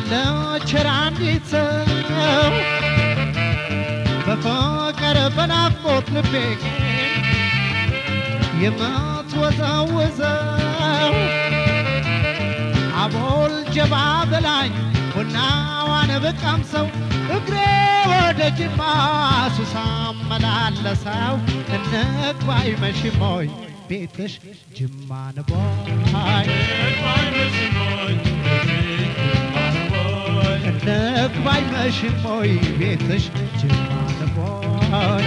አለች አንዲት ሰው በፍቅር በናፍቆት ልቤ የምትወዘውዘው አቦል ጀባ በላኝ ቡናዋን ብቀምሰው እግሬ ወደ ጅማ ሱሳ መላለሰው እንግባ አይመሽሞይ ቤትሽ ጅማ ንቦይ እንግባ አይመሽሞይ ቤትሽ ጅማ ንቦይ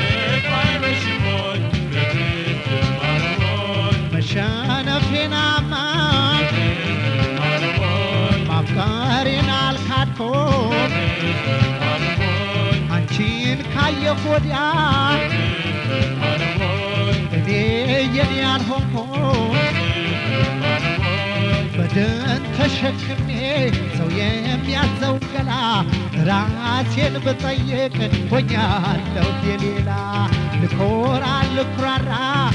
መሸነፌናማ ማፍቀሬን አልካድኩም አንቺን ካየሁ ወዲያ እኔ የኔ ያልሆንኩም በድን ተሸክሜ ሰው የሚያዘው ገላ ራሴን ብጠይቅ ሆኛለሁ የሌላ ልኮራ ልኩራራ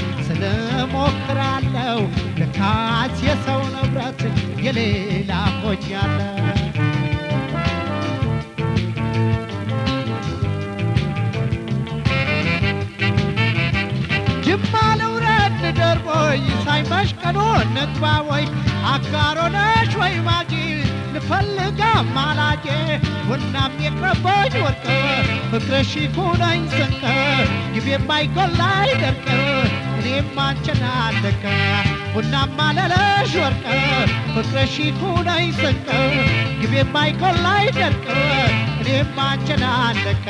ስለሞክራለሁ ልካስ የሰው ንብረት የሌላ ሆኛለሁ ጅማ ልውረድ ልደር ወይ ሳይመሽ ቀኑ እንግባ ወይ አጋሮነሽ ወይ ማጂ ልፈልጋ ማላጄ ቡናም የቅረበኝ ወርቅ ፍቅርሽ ይኩነኝ ስንቅ ግቤ የማይጎላ አይደርቅ እኔም አንቺን አለቀ ቡናም አለለሽ ወርቅ ፍቅርሽ ይኩነኝ ስንቅ ግቤ የማይጎላ አይደርቅ እኔም አንቺን አለቀ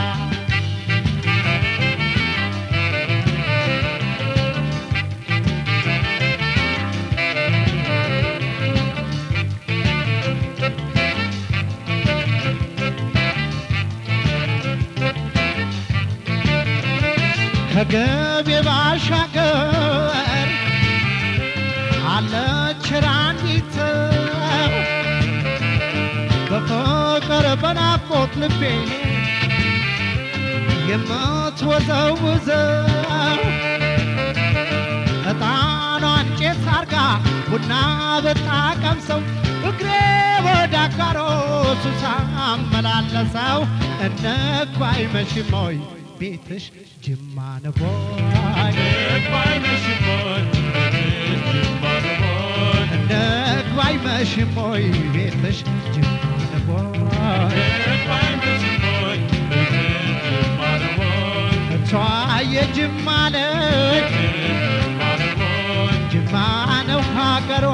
ከገቤ ባሻገር አለች ራኒት በፍቅር በናፍቆት ልቤ የምትወዘውዘው ዕጣኗን ጭስ አርጋ ቡና ብታቀምሰው እግሬ ወደ አጋሮ ሱሳ አመላለሰው እንግባ አይመሽሞይ ቤትሽ ጅማ ነቦይ እንግባ አይመሽሞይ ቤትሽ ጅማ ነቦይ እሷ የጅማ ልጅ ጅማ ነው ሀገሯ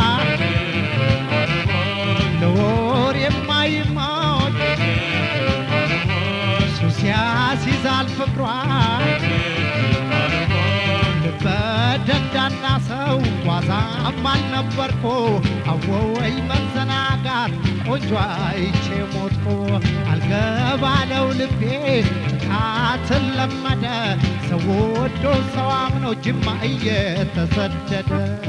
ለወር የማይሞት ሱስ ያስይዛል ፍቅሯ ልበ ደንዳና ሰው ዋዛም አልነበርኩ አወወይ መዘናጋት ቆንጆ አይቼ ሞትኩ አልገባለው ልቤ ጥቃትን ለመደ ሰው ወዶ ሰው አምኖ ጅማ እየተሰደደ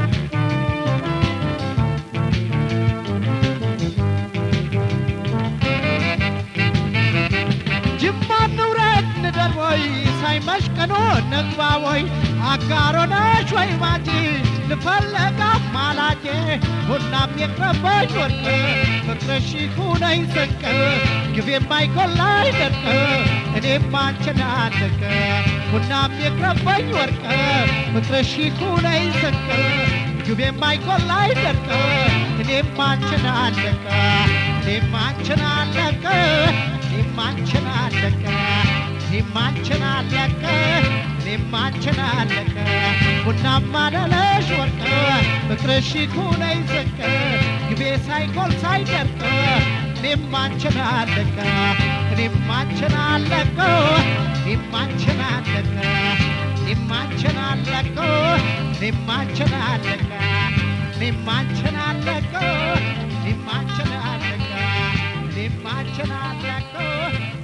ጅማ ንውረድ ንደር ወይ ሳይመሽ ቀኑ እንግባ ወይ አጋሮነሽ ወይ ማጂ ልፈለጋ ማላጄ ቡናም የቅረበኝ ወርቅ ፍቅርሽ ይኩነኝ ስንቅ ግቤ የማይጎላ አይደርቅ እኔም አንቺን አለቀ ቡናም የቅረበኝ ወርቅ ፍቅርሽ ይኩነኝ ስንቅ ግቤ የማይጎላ አይደርቅ እኔም አንቺን አለቀ እኔም አንቺን አለቀ እኔም አንቺን አለቀ እኔም አንቺን አለቀ እኔም አንቺን አለቀ ቡናማ ለለሽ ወርቅ ፍቅርሽ ይኩነኝ ስንቅ ግቤ ሳይጎል ሳይደርቅ እኔም አንቺን አለቀ እኔም አንቺን አለቀ እኔም አንቺን አለቀ እኔም አንቺን አለቀ እኔም አንቺን አለቀ እኔም አንቺን አለቀ እኔም አንቺን አለቀ እኔም አንቺን አለቀ